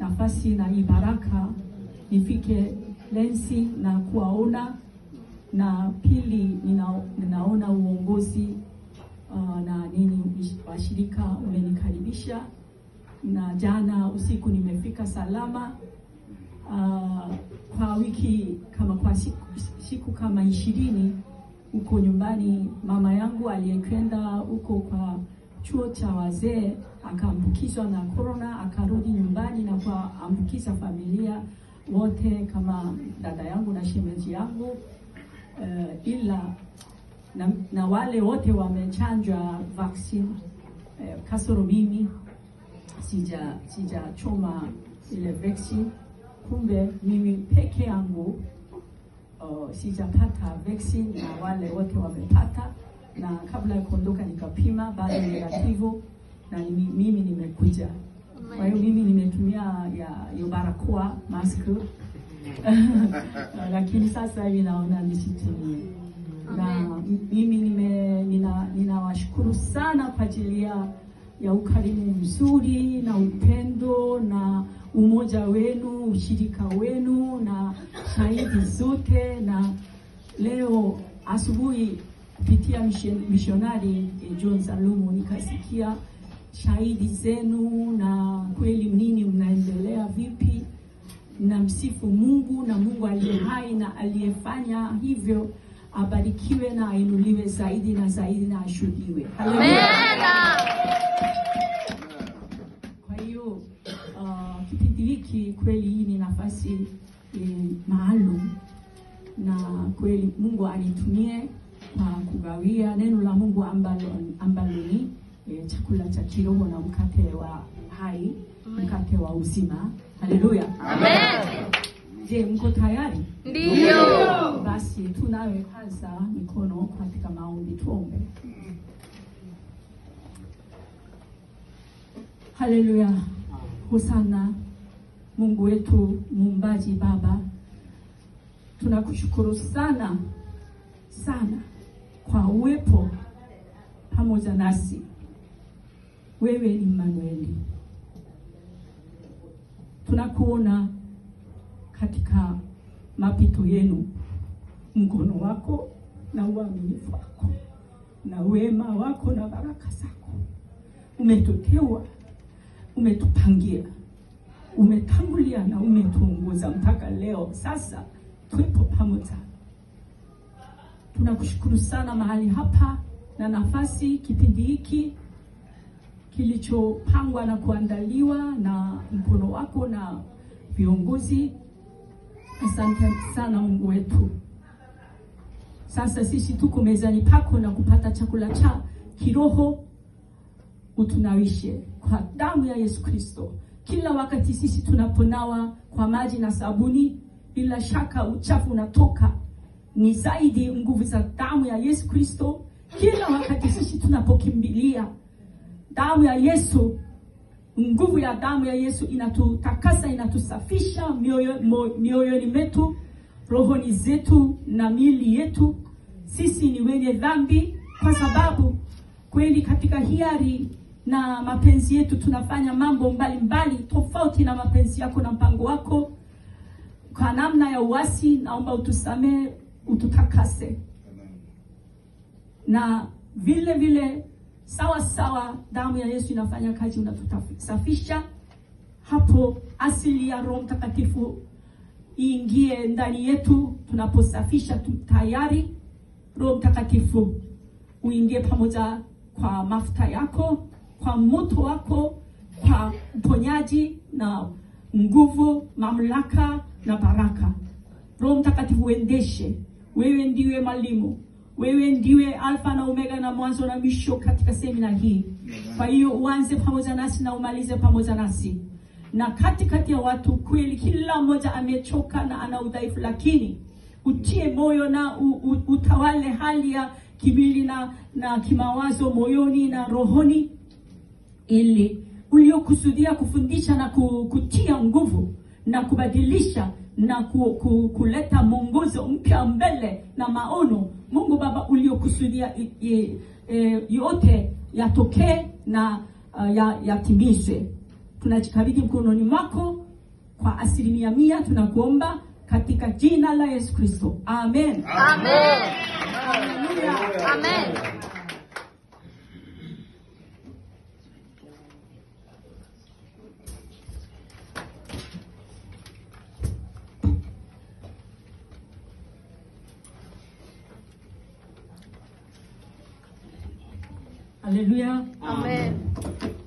nafasi na hii baraka nifike Lensi na kuwaona, na pili nina, ninaona uongozi uh, na nini washirika umenikaribisha, na jana usiku nimefika salama. Uh, kwa wiki kama kwa siku, siku kama ishirini huko nyumbani, mama yangu aliyekwenda huko kwa chuo cha wazee akaambukizwa na corona, akarudi nyumbani na kuambukiza familia wote kama dada yangu na shemeji yangu uh, ila na, na wale wote wamechanjwa vaccine uh, kasoro mimi sija sijachoma ile vaccine. Kumbe mimi peke yangu uh, sijapata vaccine na wale wote wamepata, na kabla ya kuondoka nikapima, bado negativu na nimi, mimi nimekuja. Kwa hiyo mimi nimetumia ya hiyo barakoa mask lakini sasa hivi naona nisitumie, na mimi nime nina ninawashukuru sana kwa ajili ya ya ukarimu mzuri na upendo na umoja wenu, ushirika wenu na shahidi zote. Na leo asubuhi kupitia mishonari John Salumu nikasikia shahidi zenu, na kweli nini mnaendelea vipi na msifu Mungu na Mungu aliye hai na aliyefanya hivyo abarikiwe na ainuliwe zaidi na zaidi na ashuhudiwe. Haleluya. Kwa hiyo uh, kipindi hiki kweli hii ni nafasi eh, maalum na kweli Mungu anitumie kwa kugawia neno la Mungu ambalo ambalo ni eh, chakula cha kiroho na mkate wa hai, mkate wa uzima. Haleluya. Amen. Je, mko tayari? Ndiyo. Basi tunawe kwanza mikono katika maombi, tuombe. Haleluya, hosana Mungu wetu muumbaji, Baba, tunakushukuru sana sana kwa uwepo pamoja nasi. Wewe ni Manueli, tunakuona katika mapito yenu, mkono wako na uaminifu wako na wema wako na baraka zako. Umetuteua, umetupangia, umetangulia na umetuongoza mpaka leo. Sasa tupo pamoja. Tunakushukuru sana mahali hapa na nafasi, kipindi hiki kilichopangwa na kuandaliwa na mkono wako na viongozi. Asante sana Mungu wetu. Sasa sisi tuko mezani pako na kupata chakula cha kiroho, utunawishe kwa damu ya Yesu Kristo. Kila wakati sisi tunaponawa kwa maji na sabuni, bila shaka uchafu unatoka, ni zaidi nguvu za damu ya Yesu Kristo. Kila wakati sisi tunapokimbilia damu ya Yesu nguvu ya damu ya Yesu inatutakasa, inatusafisha mioyo, mioyoni metu, rohoni zetu na miili yetu. Sisi ni wenye dhambi, kwa sababu kweli katika hiari na mapenzi yetu tunafanya mambo mbalimbali mbali, tofauti na mapenzi yako na mpango wako. Kwa namna ya uasi, naomba utusamee, ututakase na vile vile sawa sawa, damu ya Yesu inafanya kazi, unatusafisha hapo. Asili ya Roho Mtakatifu iingie ndani yetu tunaposafisha tu, tayari Roho Mtakatifu uingie pamoja kwa mafuta yako, kwa moto wako, kwa uponyaji na nguvu, mamlaka na baraka. Roho Mtakatifu uendeshe, wewe ndiwe mwalimu wewe ndiwe Alfa na Omega na mwanzo na mwisho katika semina hii. Kwa hiyo uanze pamoja nasi na umalize pamoja nasi, na katikati ya watu kweli, kila mmoja amechoka na ana udhaifu, lakini utie moyo na u, u, utawale hali ya kimwili na, na kimawazo moyoni na rohoni, ili uliokusudia kufundisha na kutia nguvu na kubadilisha na ku, ku, kuleta mwongozo mpya mbele na maono Mungu Baba uliokusudia e, yote yatokee na uh, yatimizwe. Tunajikabidhi mkononi mwako kwa asilimia mia. Tunakuomba katika jina la Yesu Kristo, amen. Amen. Haleluya. Amen. Haleluya. Amen.